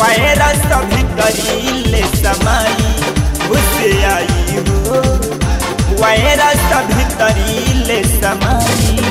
Virus भीतरीले समाई घुस आई हो वायरस भीतरीले समाई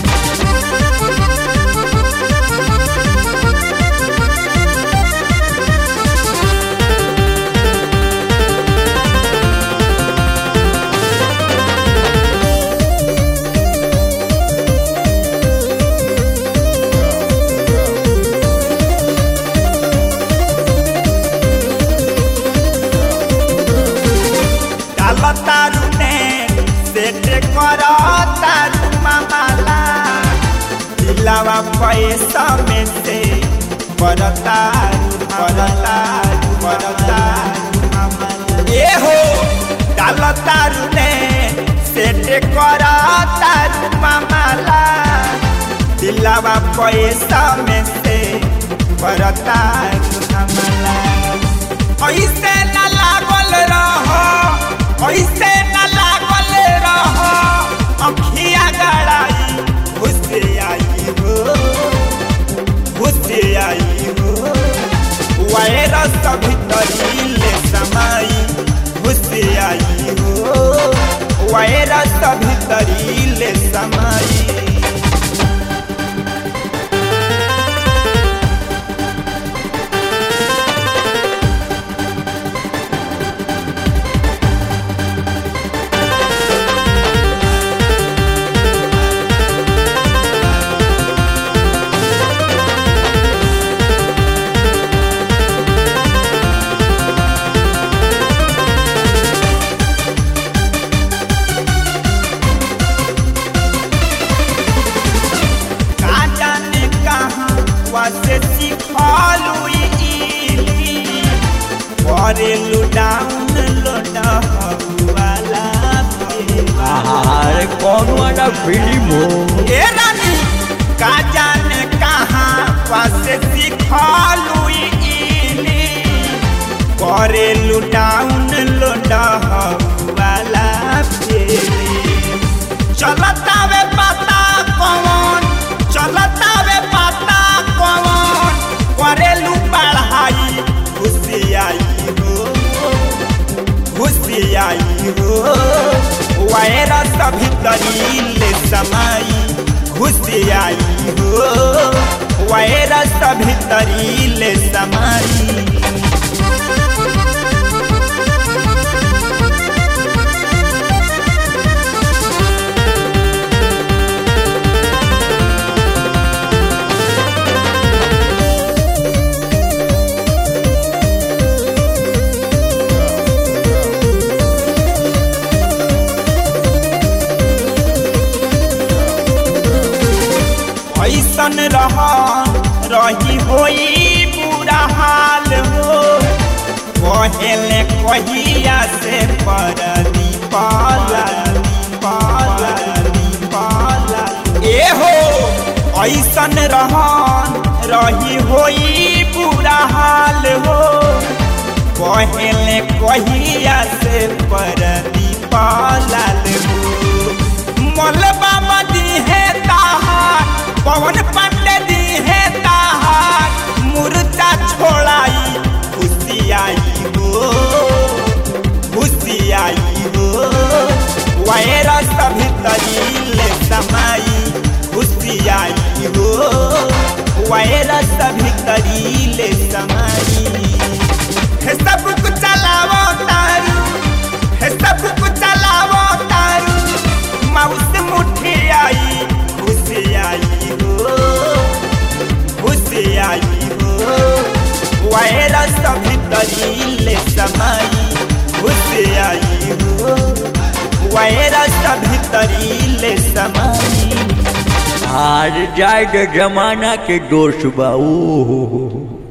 डाला तारू ने सेट कर तारू मामाला दिलावा पैसा में से परतारू परतारू परतारू मामाला ए हो डाला तारू ने सेट कर तारू मामाला दिलावा पैसा में से परतारू मामाला ऐसे न लागल रहो ऐसे न लागल रहो अखिया गड़ाई घुस आई हो घुस आई हो वायरस भीतरीले समाई घुस आई हो वायरस भीतरीले समाई का जाने कहाँ वसे सिखलू करेलू डाउन लोडा वाला अरे कौन वाला फिल्म हो ए रानी का जाने कहाँ वसे सिखलू करेलू डाउन लोडा वाला चलता वे पता कौन चलता वे पता कौन करेलू पढ़ाई खुशी आई हो खुशी आई हो वायरस भीतरीले समाई खुशी आई हो वायरस भीतरीले समाई ऐसन रह रही होई बुरा हाल हो कहेले कहिया से परदी पाला पाला पाला ए हो ऐसन रह रही होई बुरा हाल हो कहेले कहिया से परदी पाला हो मलबा मदी है ताहार पवन पांडे दी है ताहार मुर्दा छोड़ाई खुशी आई हो खुशी आई हो वायरस भीतरीले समाई खुशी आई हो वायरस भीतरीले समाई हे सब कुछ चलावो तारू हे सब कुछ चलावो तारू माउस मुठी आई खुशी आई हो खुशी आई हो वायरस भीतरीले समाई खुशी आई हो वायरस भीतरीले समाई हार जाएगा जमाना के दोष बा ओ हो हो हो।